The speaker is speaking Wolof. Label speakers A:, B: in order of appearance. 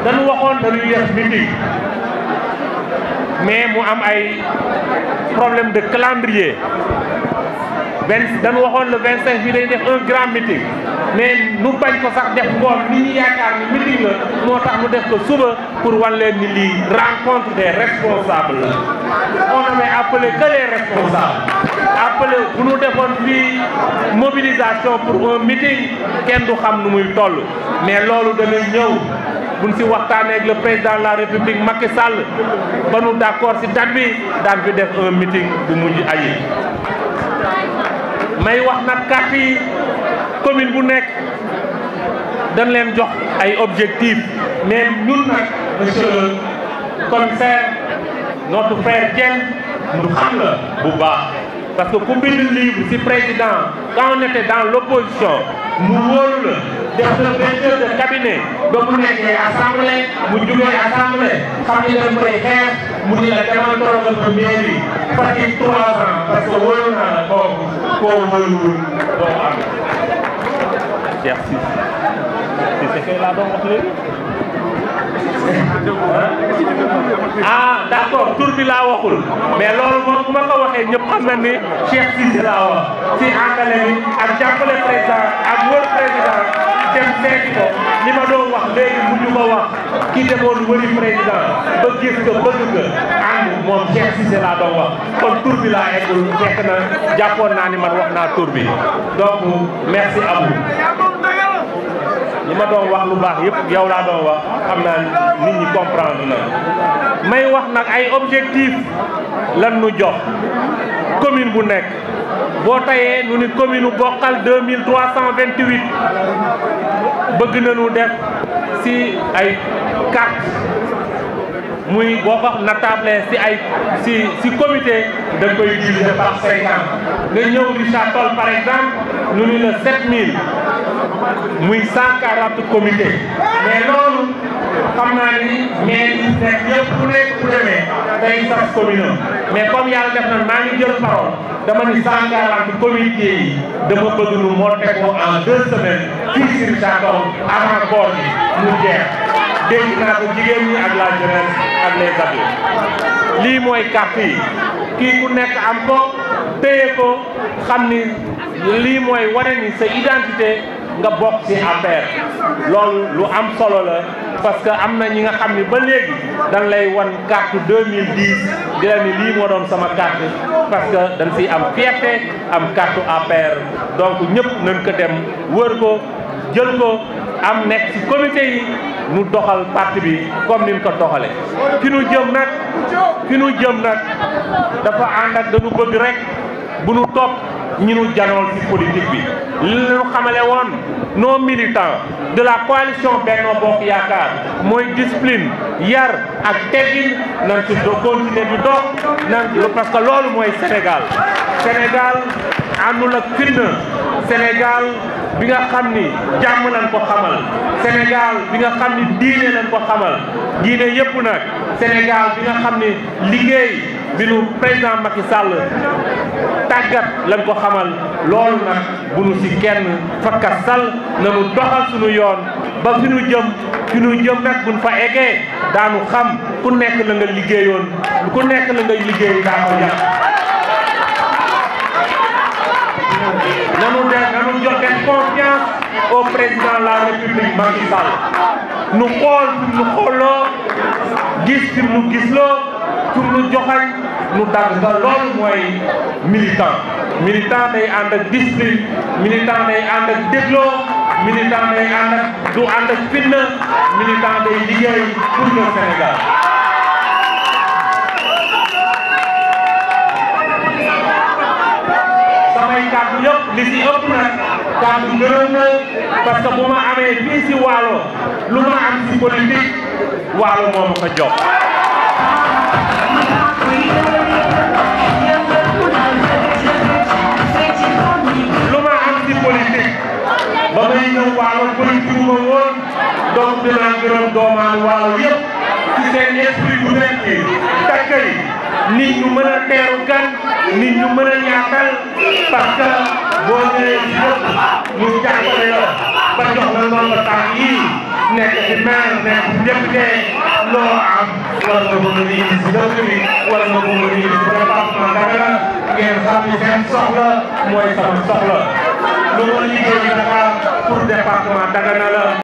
A: dañu waxoon dañuy def meeting mais mu am ay problème de calendrier vingt dañu waxoon le 25 bi dañuy def un grand meeting mais nu bañ ko sax def ngoon ni ñu yaakaar ni meeting la moo tax mu def ko suba pour wan leen ni lii rencontre des responsables la on avait appelé que les responsables appelé bu ñu defoon fii mobilisation pour un meeting kenn du xam nu muy toll mais loolu dana ñëw buñ si waxtaanee ak le président de la république Macky Sall ba nu d'accord si date bi daan fi def un meeting bu mujj ayi may wax nag carte yi commune bu nekk dañ leen jox ay objectifs mais ñun nag monsieur le commissaire notre frère Dieng ñu xam la bu baax parce que ku bind livre ci président quand on était dans l'opposition mu wóolu la def le directeur de cabinet ba mu nekkee assemblée mu jugee assemblée xam ni dañ koy xeex mu ni la demal torogal ko mairie Fatick trois ans parce que wóolu naa la kooku koo wóoluwul doo am Cheikh Cissé Cissé kay laa doon wax léegi ah d'accord tur bi laa waxul mais loolu moom bu ma ko waxee ñëpp xam na ni Cheikh Cissé laa wax si àndale bi ak jàppale président ak wër président dem seeti ko li ma doon wax léegi bu ñu ko wax ki demoon wëri président ba gis ko bëgg ko ànd moom Cheikh Cissé laa doon wax kon tur bi laa eggul fekk na jàppoon naa ni man wax naa tur bi donc merci à vous li ma doon wax lu baax yëpp yow laa doon wax xam naa nit ñi comprendre na may wax nag ay objectif lan nu jox commune bu nekk boo tayee nu ni commune bokkal 2328 bëgg nañu def si ay carte muy boo ko natable si ay si si comité da koy diviser par 50 nga ñëw Richard Toll par exemple nu ni la 7000 muy 140 comité mais loolu xam naa ni mais yi nekk yëpp ku nekk bu demee day sas commune mais comme yàlla def na maa ngi jël parole dama ni 140 comité yi dama bëgg nu monter ko en deux semaines fii si Richard Toll avant koor bi mu jeex dégg naa ko jigéen ñi ak la jeunesse ak les adultes lii mooy carte yi kii ku nekk am ko téye ko xam ni lii mooy wane ni sa identité nga bokk ci affaire loolu lu am solo la parce que am na ñi nga xam ni ba léegi dañ lay wan carte 2010 di la ni lii moo doon sama carte parce que dañ siy am fierté am carte APR donc ñëpp nañ ko dem wër ko jël ko am nekk ci comité yi nu doxal parti bi comme ni ñu ko doxale fi nu jëm nag fi nu jëm nag dafa ànd ak dañu bëgg rek bu nu topp ñi nu janool ci politique bi li ñu xamale woon nos militants de la coalition Benno Bokk Yaakaar mooy discipline yar ak teggin nañ ci do continuer di dox nañ parce que loolu mooy Sénégal Sénégal àndul ak fitna Sénégal bi nga xam ni jàmm lañ ko xamal Sénégal bi nga xam ni diine lañ ko xamal diine yëpp nag Sénégal bi nga xam ni liggéey bi nu président Macky Sall tàggat lañ ko xamal loolu nag bu nu ci kenn fakka sal nanu doxal suñu yoon ba fi nu jëm fi nu jëm nag buñ fa eggee daanu xam ku nekk la nga liggéeyoon ku nekk la nga liggéey daa ko yàq nanu de nanu joxe confiance au président de la république Macky Sall nu xool fi nu xooloo gis fi mu gisloo fi mu joxañ nu dagg nga loolu mooy militant militant day ànd ak discipline militant day ànd ak dégloo militant day ànd ak du ànd ak fitna militant day liggéey pour le Sénégal samay kàddu yëpp li ci ëpp nag kàddu gërëm na parce que bu ma amee fii ci Waalo lu ma am ci politique Waalo moo ma ko jox lu ma am ci politique ba may ñëw Waalo politique ma woon donc dinaa gërëm doomaan Waalo yëpp ci seen esprit bu nekk takkay nit ñu mën a teeru gan nit ñu mën a ñaatal parce que boo ñëwee ci dëkk ñu jàppale la ba jox la nombre tànk yii nekk ci maire nekk ci député loo am war nga bëgg a indi si dëkk bi war nga bëgg a indi si département Dagana ngeen xam ni seen soxla mooy sama soxla lu ma liggéey Dakar pour département Dagana la